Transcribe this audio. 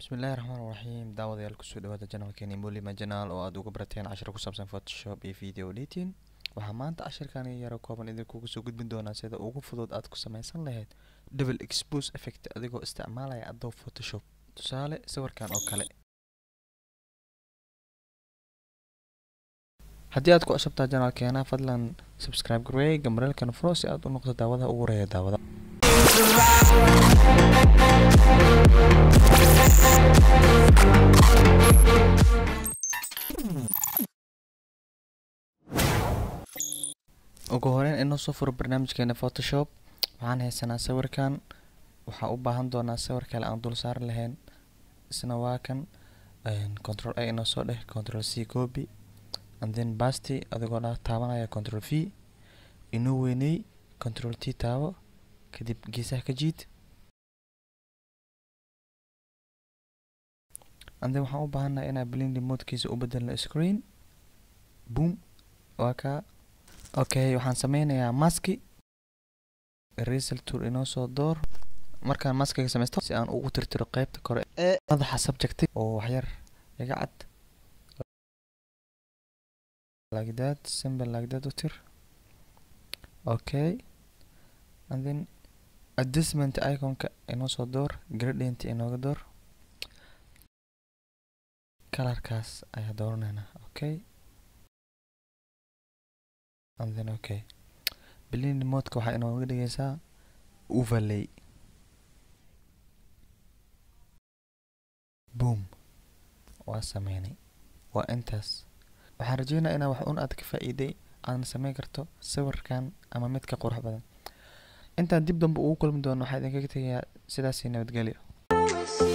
bismillahi raxmaan raxiim daawadayaal kusoo dhawaada janalkeeni mulima janaal oo aad uga barateen cashir ku saabsan photoshop iyo video editing waxaa maanta cashirkan yaro kooban idinkugu soo gudbin doonaa sida ugu fudud aad ku samaysan lahayd double expose effect adigoo isticmaalaya adobe photoshop tusaale sawirkan oo kale haddii aad ku cusubtaa janaalkeena fadlan subscribe garweey gambareelkan furo si aad u noqdo daawadaha ugu horeeya daawada ugu horeyn inoo soo furo barnaamijkeena photoshop waxaan haysanaa sawirkan waxaa u baahan doonaa sawir kale aan dul saari lahayn isna waa kan control a inoo soo dheh control c copy and then basti adigoo dha taabanaya control v inoo weyney control t taabo kadib geesaha ka jiid and then waxaan u baahannaha inaa blindi moodkiisa u bedelno screen boom waa kaa okay waxaan sameynayaa maski eraser tool inoo soo door markaan maskiga sameysto si aan ugu tirtiro qeybta kore ee madaxa subjecti oo waxyar iga cad like that simple like that u tir okay and then adjustment iconka inoo soo door gradient inooga door kalarkaas ayaa dooraneynaa okay and then okay blind modka waxaa inooga dhigaysaa overlay boom waa sameynay waa intaas waxaan rajeynaa inaa wax un aad ka faa-iiday aadna sameyn karto sawirkan ama mid ka qurux badan intaan dib dambe ugu kulmi doono waxaa idinkaga tegayaa sidaasii nabadgelyo